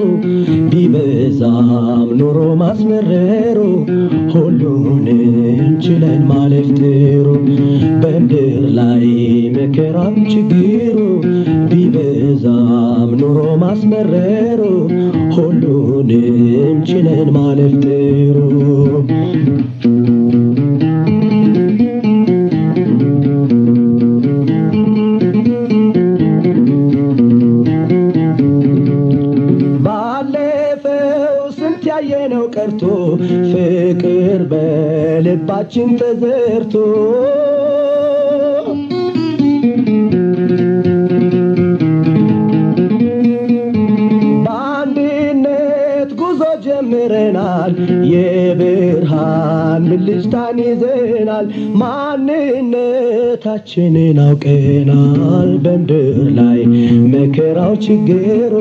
ቢበዛም ኑሮ ማስመረሩ ሁሉንም ችለን ማለፍ ጥሩ በምድር ላይ መከራም ችግሩ ቢበዛም ኑሮ ማስመረሩ ሁሉንም ችለን ማለፍ ጥሩ ባለፈው ስንት ያየነው ቀርቶ ፍቅር በልባችን ተዘርቶ በአንድነት ጉዞ ጀምረናል የብርሃን ብልጭታን ይዘናል ማንነታችንን አውቀናል በምድር ላይ መከራው ችግሩ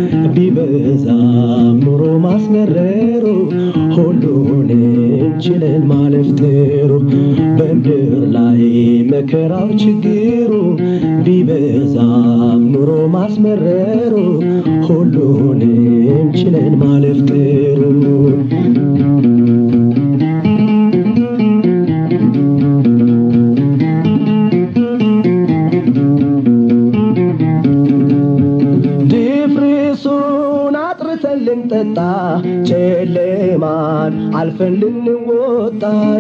ቢበዛም ኑሮ ማስመረሩ ሁሉንም ችለን ማለፍ ጥሩ በምድር ላይ መከራው ችግሩ ቢበዛም ኑሮ ማስመረሩ ሁሉንም ችለን ማለፍ ጥሩ ድፍርሱን አጥርተን ልንጠጣ ጨለማን አልፈን ልንወጣ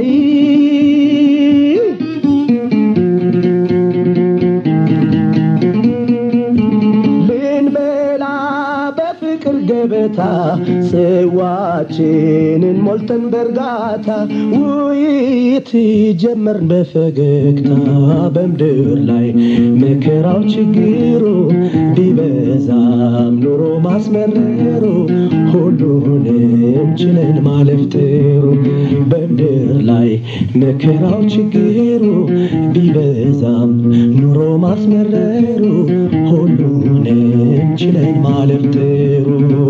ልንበላ በፍቅር ገበታ ጽዋችንን ሞልተን በእርጋታ ውይይት ጀመርን በፈገግታ በምድር ላይ መከራው ችግሩ ቢበዛም ኑሮ ማስመረሩ ሁሉንም ችለን ማለፍ ጥሩ በምድር ላይ መከራው ችግሩ ቢበዛም ኑሮ ማስመረሩ ሁሉንም ችለን ማለፍ ጥሩ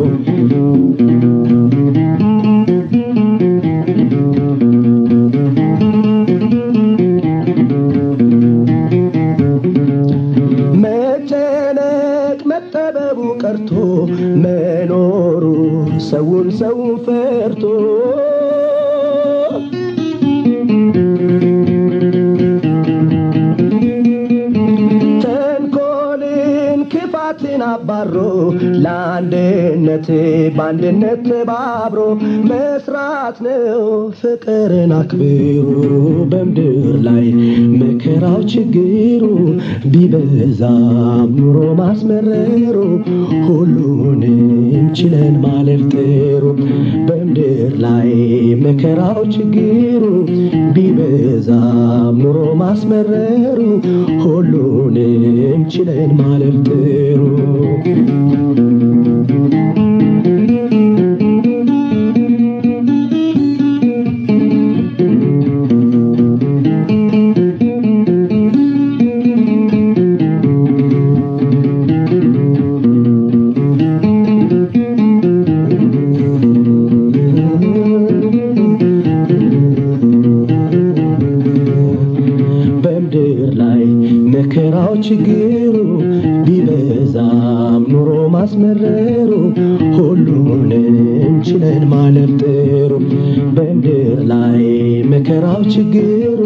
መጨነቅ መጠበቡ ቀርቶ መኖሩ ሰውን ሰውን ፈርቶ ተንኮልን ክፋትን አባሮ ለአንድነት በአንድነት ተባብሮ መስራት ነው ፍቅርን አክብሮ በምድር ላይ መከራው ችግሩ ቢበዛም ኑሮ ማስመረሩ ሁሉንም ችለን ማለፍ ጥሩ በምድር ላይ መከራው ችግሩ ቢበዛም ኑሮ ማስመረሩ ሁሉንም ችለን ማለፍ ጥሩ በምድር ላይ መከራው ችግሩ ቢበዛም ኑሮ ማስመረሩ ሁሉንም ችለን ማለፍ ጥሩ በምድር ላይ መከራው ችግሩ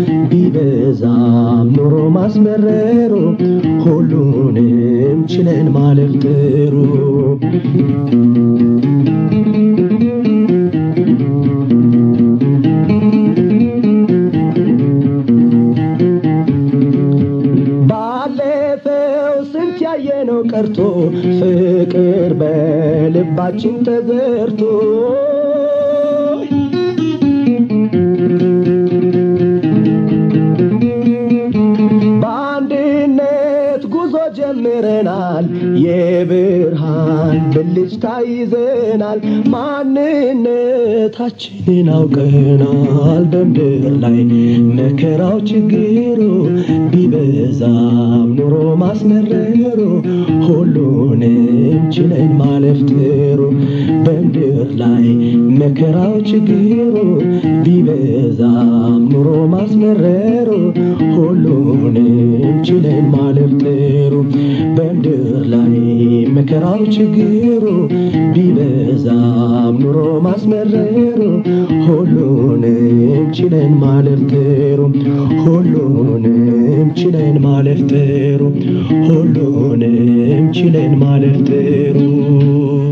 ቢበዛም ኑሮ ማስመረሩ ሁሉንም ችለን ማለፍ ጥሩ ባለፈው ስንት ያየነው ቀርቶ ፍቅር በልባችን ተዘርቶ በአንድነት ጉዞ ጀምረናል የብርሃን ብልጭታ ይዘናል ማንነታችንን አውቀናል በምድር ላይ መከራው ችግሩ ቢበዛም ኑሮ ማስመረሩ ሁሉንም ችለን ማለፍ ጥሩ በምድር ላይ መከራው ችግሩ ቢበዛም ኑሮ ማስመረሩ ሁሉንም ችለን ማለፍ ጥሩ በምድር ላይ መከራው ችግሩ ማስመረሩ ሁሉንም ችለን ማለፍ ጥሩ ሁሉንም ችለን ማለፍ ጥሩ ሁሉንም ችለን ማለፍ ጥሩ